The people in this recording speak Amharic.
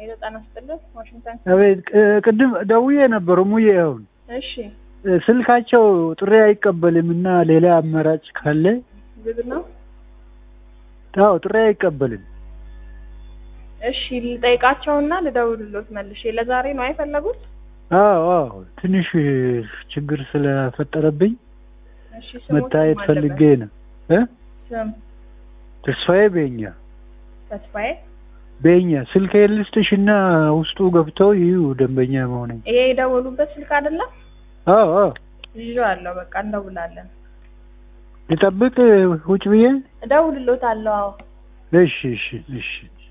ሄሎ ጤና ይስጥልን ዋሽንግተን አቤት ቅ- ቅድም ደውዬ ነበር ሙዬ አሁን እሺ እ፣ ስልካቸው ጥሪ አይቀበልም እና ሌላ አማራጭ ካለ ዝግ ነው አዎ ጥሪ አይቀበልም እሺ ልጠይቃቸውና ልደውልሎት መልሼ ለዛሬ ነው አይፈለጉት አዎ አዎ ትንሽ ችግር ስለፈጠረብኝ እሺ ስሙ መታየት ስም ፈልጌ አለበት? ነው እ ስም ተስፋዬ ቤኛ ተስፋዬ ቤኛ ስልክ ልስጥሽ እና ውስጡ ገብተው ይዩ ደንበኛ መሆኔ ይሄ የደወሉበት ስልክ አይደለም አዎ አዎ ይዤዋለሁ በቃ እንደውላለን ልጠብቅ ውጭ ብዬ እደውልሎታለሁ አዎ እሺ እሺ እሺ